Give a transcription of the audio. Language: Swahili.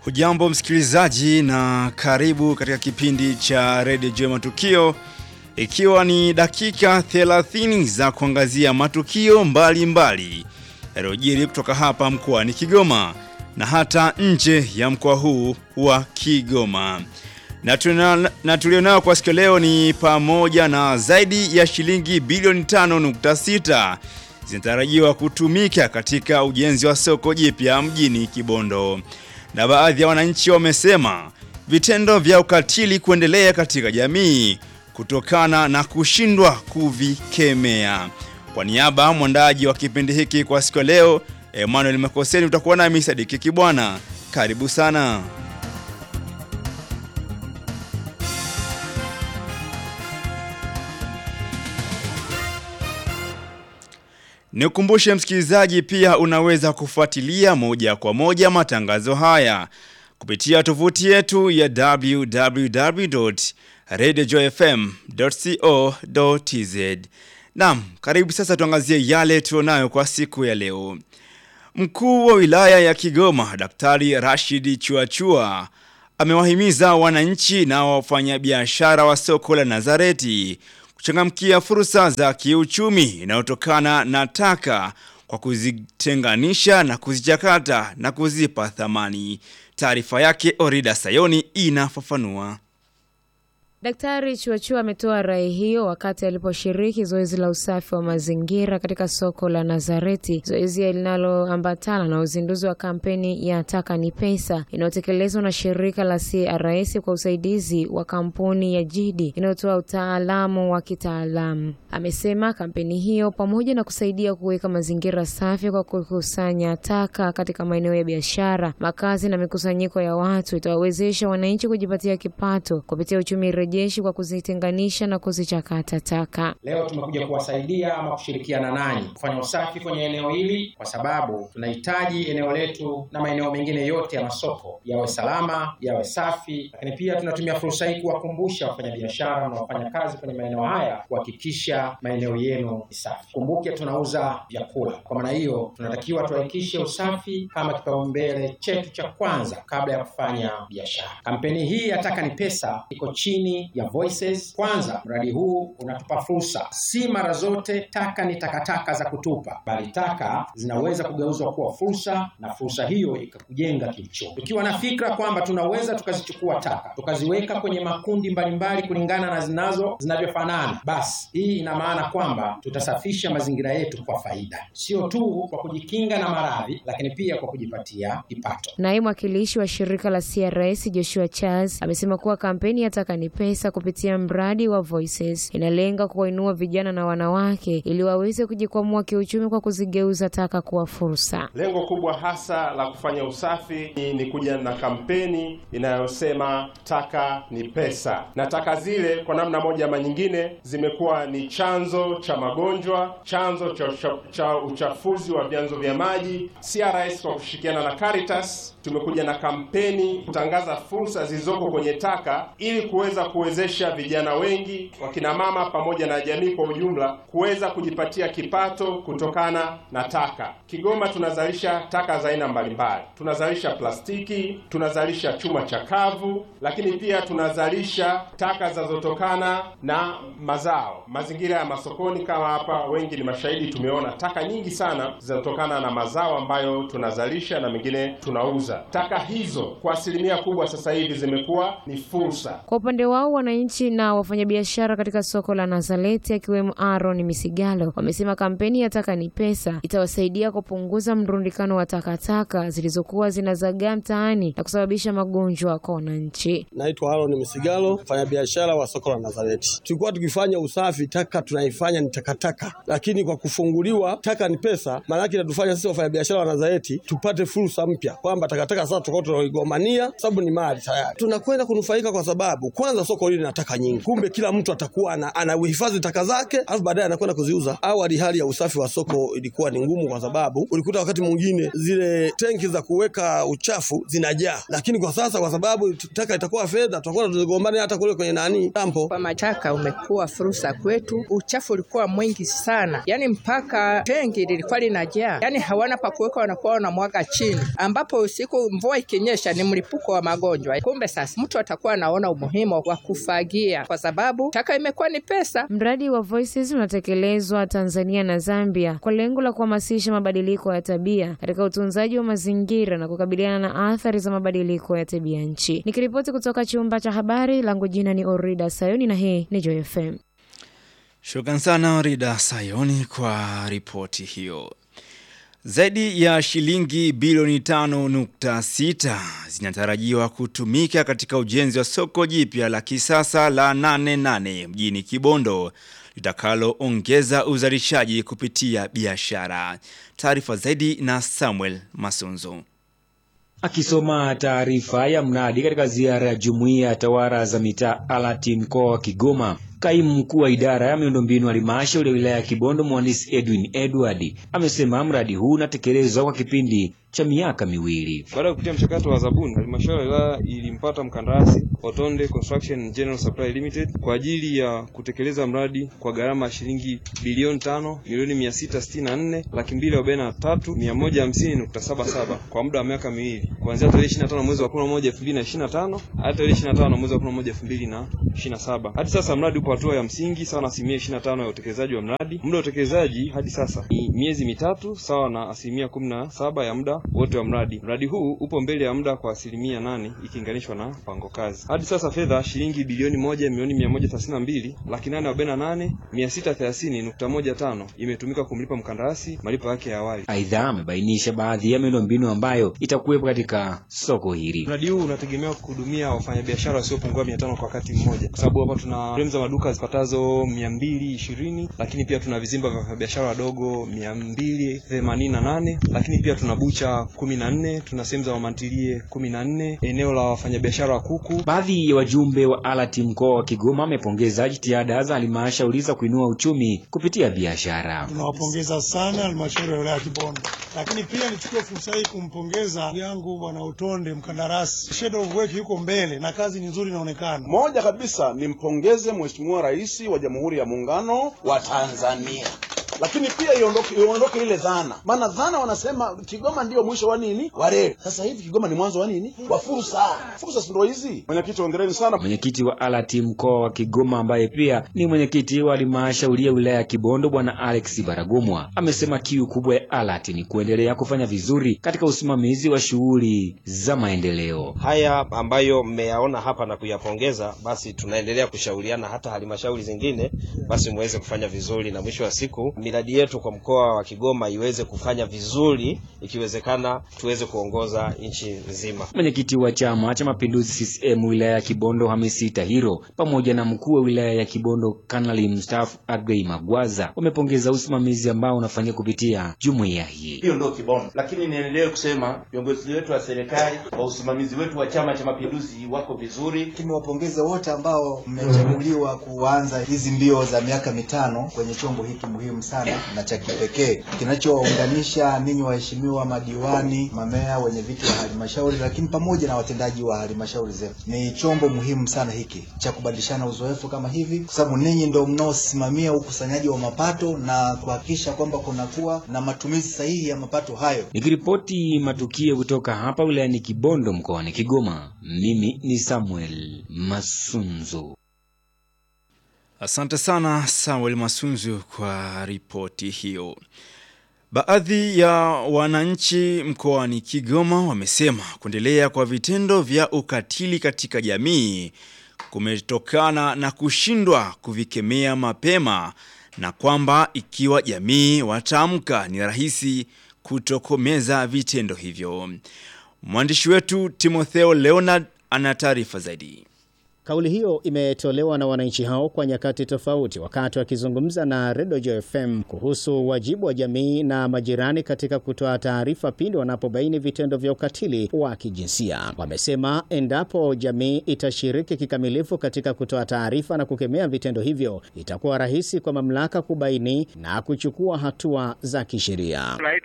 Hujambo msikilizaji na karibu katika kipindi cha Radio Jua Matukio ikiwa ni dakika 30 za kuangazia matukio mbalimbali yaliyojiri kutoka hapa mkoani Kigoma na hata nje ya mkoa huu wa Kigoma. Na, tuna, na tulionao kwa siku leo ni pamoja na zaidi ya shilingi bilioni 5.6 zinatarajiwa kutumika katika ujenzi wa soko jipya mjini Kibondo. Na baadhi ya wananchi wamesema vitendo vya ukatili kuendelea katika jamii kutokana na kushindwa kuvikemea. Kwa niaba mwandaji wa kipindi hiki kwa siku leo Emmanuel Makoseni, utakuwa nami Sadiki Kibwana. Karibu sana. Nikukumbushe msikilizaji, pia unaweza kufuatilia moja kwa moja matangazo haya kupitia tovuti yetu ya www.radiojoyfm.co.tz. Naam, karibu sasa tuangazie yale tulionayo kwa siku ya leo. Mkuu wa wilaya ya Kigoma Daktari Rashid Chuachua amewahimiza wananchi na wafanyabiashara wa soko la Nazareti kuchangamkia fursa za kiuchumi inayotokana na taka kwa kuzitenganisha na kuzichakata na kuzipa thamani. Taarifa yake Orida Sayoni inafafanua. Daktari Chuachua ametoa rai hiyo wakati aliposhiriki zoezi la usafi wa mazingira katika soko la Nazareti, zoezi linaloambatana na uzinduzi wa kampeni ya Taka ni Pesa inayotekelezwa na shirika la CRS kwa usaidizi wa kampuni ya Jidi inayotoa utaalamu wa kitaalamu. Amesema kampeni hiyo pamoja na kusaidia kuweka mazingira safi kwa kukusanya taka katika maeneo ya biashara, makazi na mikusanyiko ya watu itawawezesha wananchi kujipatia kipato kupitia uchumi jeshi kwa kuzitenganisha na kuzichakata taka. Leo tumekuja kuwasaidia ama kushirikiana nanyi kufanya usafi kwenye eneo hili, kwa sababu tunahitaji eneo letu na maeneo mengine yote ya masoko yawe salama, yawe safi, lakini pia tunatumia fursa hii kuwakumbusha wafanyabiashara na wafanyakazi kwenye maeneo haya kuhakikisha maeneo yenu ni safi. Kumbuke tunauza vyakula, kwa maana hiyo tunatakiwa tuhakikishe usafi kama kipaumbele chetu cha kwanza kabla ya kufanya biashara. Kampeni hii ya Taka ni Pesa iko chini ya Voices. Kwanza, mradi huu unatupa fursa. Si mara zote taka ni takataka za kutupa, bali taka zinaweza kugeuzwa kuwa fursa, na fursa hiyo ikakujenga kiuchumi. Tukiwa na fikra kwamba tunaweza tukazichukua taka tukaziweka kwenye makundi mbalimbali kulingana na zinazo zinavyofanana, basi hii ina maana kwamba tutasafisha mazingira yetu kwa faida, sio tu kwa kujikinga na maradhi, lakini pia kwa kujipatia kipato. Naye mwakilishi wa shirika la CRS Joshua Charles amesema kuwa kampeni ya Taka ni Pesa kupitia mradi wa Voices inalenga kuwainua vijana na wanawake ili waweze kujikwamua kiuchumi kwa kuzigeuza taka kuwa fursa. Lengo kubwa hasa la kufanya usafi ni, ni kuja na kampeni inayosema taka ni pesa, na taka zile kwa namna moja ama nyingine zimekuwa ni chanzo cha magonjwa, chanzo cha, cha, cha uchafuzi wa vyanzo vya maji. CRS kwa kushirikiana na Caritas tumekuja na kampeni kutangaza fursa zilizoko kwenye taka ili kuweza kuwezesha vijana wengi, wakina mama pamoja na jamii kwa ujumla kuweza kujipatia kipato kutokana na taka. Kigoma tunazalisha taka za aina mbalimbali. Tunazalisha plastiki, tunazalisha chuma chakavu, lakini pia tunazalisha taka zinazotokana na mazao. Mazingira ya masokoni kama hapa, wengi ni mashahidi, tumeona taka nyingi sana zinatokana na mazao ambayo tunazalisha na mengine tunauza. Taka hizo kwa asilimia kubwa sasa hivi zimekuwa ni fursa. Kwa upande wao wananchi na wafanyabiashara katika soko la Nazareti akiwemo Aaron Misigalo wamesema kampeni ya Taka ni Pesa itawasaidia kupunguza mrundikano wa takataka zilizokuwa zinazagaa mtaani na kusababisha magonjwa kwa wananchi. Naitwa Aaron Misigalo, mfanyabiashara wa soko la Nazareti. Tulikuwa tukifanya usafi, taka tunaifanya ni takataka, lakini kwa kufunguliwa Taka ni Pesa, maanake inatufanya sisi wafanyabiashara wa Nazareti tupate fursa mpya kwamba takataka sasa tukao tunaigomania, sababu ni mali tayari tunakwenda kunufaika, kwa sababu kwanza soko soko lile na taka nyingi. Kumbe kila mtu atakuwa ana, anahifadhi taka zake, alafu baadaye anakwenda kuziuza. Awali hali ya usafi wa soko ilikuwa ni ngumu, kwa sababu ulikuta wakati mwingine zile tenki za kuweka uchafu zinajaa, lakini kwa sasa kwa sababu taka itakuwa fedha, tutakuwa tuzigombane hata kule kwenye nani dampo. Kwa mataka umekuwa fursa kwetu. Uchafu ulikuwa mwingi sana, yaani mpaka tengi lilikuwa linajaa, yaani hawana pa kuweka, wanakuwa wanamwaga chini, ambapo usiku mvua ikinyesha ni mlipuko wa magonjwa. Kumbe sasa mtu atakuwa anaona umuhimu wa kufagia, kwa sababu taka imekuwa ni pesa. Mradi wa Voices unatekelezwa Tanzania na Zambia kwa lengo la kuhamasisha mabadiliko ya tabia katika utunzaji wa mazingira na kukabiliana na athari za mabadiliko ya tabia nchi. Nikiripoti kutoka chumba cha habari, langu jina ni Orida Sayoni na hii ni Joy FM. Shukran sana Rida Sayoni kwa ripoti hiyo. Zaidi ya shilingi bilioni 5.6 zinatarajiwa kutumika katika ujenzi wa soko jipya la kisasa la 88 mjini Kibondo litakaloongeza uzalishaji kupitia biashara. Taarifa zaidi na Samuel Masunzo. Akisoma taarifa ya mradi katika ziara ya jumuiya ya tawala za mitaa alati mkoa wa Kigoma, kaimu mkuu wa idara ya miundombinu halmashauri ya wilaya ya Kibondo mhandisi Edwin Edward amesema mradi huu unatekelezwa kwa kipindi cha miaka miwili. Baada ya kupitia mchakato wa zabuni, halmashauri ya wilaya ilimpata mkandarasi Otonde Construction General Supply Limited kwa ajili ya kutekeleza mradi kwa gharama ya shilingi bilioni tano milioni mia sita sitini na nne laki mbili arobaini na tatu mia moja hamsini nukta saba saba kwa muda wa miaka miwili kuanzia tarehe ishirini na tano mwezi wa kumi na moja elfu mbili na ishirini na tano hadi tarehe ishirini na tano mwezi wa kumi na moja elfu mbili na ishirini na saba Hadi sasa mradi upo hatua ya msingi sawa na asilimia ishirini na tano ya utekelezaji wa mradi. Muda wa utekelezaji hadi sasa ni miezi mitatu sawa na asilimia kumi na saba ya muda wote wa mradi. Mradi huu upo mbele ya muda kwa asilimia nane ikilinganishwa na mpango kazi. Hadi sasa fedha shilingi bilioni moja milioni mia moja thelathini na mbili laki nane arobaini na nane mia sita thelathini nukta moja tano imetumika kumlipa mkandarasi malipo yake ya awali. Aidha, amebainisha baadhi ya miundombinu ambayo itakuwepo katika soko hili. Mradi huu unategemewa kuhudumia wafanyabiashara wasiopungua mia tano kwa wakati mmoja, kwa sababu hapa tuna fremu za maduka zipatazo mia mbili ishirini lakini pia tuna vizimba vya wafanyabiashara wadogo mia mbili themanini na nane lakini pia tuna bucha kumi na nne tuna sehemu za mamantilie kumi na nne eneo la wafanyabiashara wa kuku. Baadhi ya wajumbe wa alati mkoa wa Kigoma wamepongeza jitihada za halmashauri za kuinua uchumi kupitia biashara. Tunawapongeza sana halmashauri ya wilaya ya Kibondo, lakini pia nichukue fursa hii kumpongeza ndugu yangu bwana Utonde, mkandarasi. Shadow of work yuko mbele na kazi ni nzuri inaonekana. Moja kabisa nimpongeze Mheshimiwa Rais wa Jamhuri ya Muungano wa Tanzania lakini pia iondoke iondoke ile dhana, maana dhana wanasema Kigoma ndio mwisho wa nini wa reli. Sasa hivi Kigoma ni mwanzo wa nini wa fursa. Fursa si ndio hizi? Mwenyekiti, hongereni sana. Mwenyekiti wa alati mkoa wa Kigoma ambaye pia ni mwenyekiti wa halmashauri ya wilaya ya Kibondo Bwana Alex Baragomwa amesema kiu kubwa ya alati ni kuendelea kufanya vizuri katika usimamizi wa shughuli za maendeleo. Haya ambayo mmeyaona hapa na kuyapongeza, basi tunaendelea kushauriana hata halmashauri zingine, basi muweze kufanya vizuri na mwisho wa siku miradi yetu kwa mkoa wa Kigoma iweze kufanya vizuri, ikiwezekana tuweze kuongoza nchi nzima. Mwenyekiti wa Chama cha Mapinduzi CCM wilaya ya Kibondo Hamisi Tahiro pamoja na mkuu wa wilaya ya Kibondo Kanali mstaafu Agrey Magwaza wamepongeza usimamizi ambao unafanyika kupitia jumuiya hii. Hiyo ndio Kibondo, lakini niendelee kusema viongozi wetu wa serikali wa usimamizi wetu wa Chama cha Mapinduzi wako vizuri. Tumewapongeza wote ambao mmechaguliwa kuanza hizi mbio za miaka mitano kwenye chombo hiki muhimu sana na cha kipekee kinachowaunganisha ninyi waheshimiwa madiwani, mamea, wenye viti wa halmashauri, lakini pamoja na watendaji wa halmashauri zetu. Ni chombo muhimu sana hiki cha kubadilishana uzoefu kama hivi, kwa sababu ninyi ndio mnaosimamia ukusanyaji wa mapato na kuhakikisha kwamba kunakuwa na matumizi sahihi ya mapato hayo. Nikiripoti matukio kutoka hapa wilayani Kibondo mkoani Kigoma, mimi ni Samuel Masunzo. Asante sana Samuel Masunzu kwa ripoti hiyo. Baadhi ya wananchi mkoani Kigoma wamesema kuendelea kwa vitendo vya ukatili katika jamii kumetokana na kushindwa kuvikemea mapema na kwamba ikiwa jamii wataamka ni rahisi kutokomeza vitendo hivyo. Mwandishi wetu Timotheo Leonard ana taarifa zaidi. Kauli hiyo imetolewa na wananchi hao kwa nyakati tofauti, wakati wakizungumza na Redio Joy FM kuhusu wajibu wa jamii na majirani katika kutoa taarifa pindi wanapobaini vitendo vya ukatili wa kijinsia. Wamesema endapo jamii itashiriki kikamilifu katika kutoa taarifa na kukemea vitendo hivyo, itakuwa rahisi kwa mamlaka kubaini na kuchukua hatua za kisheria.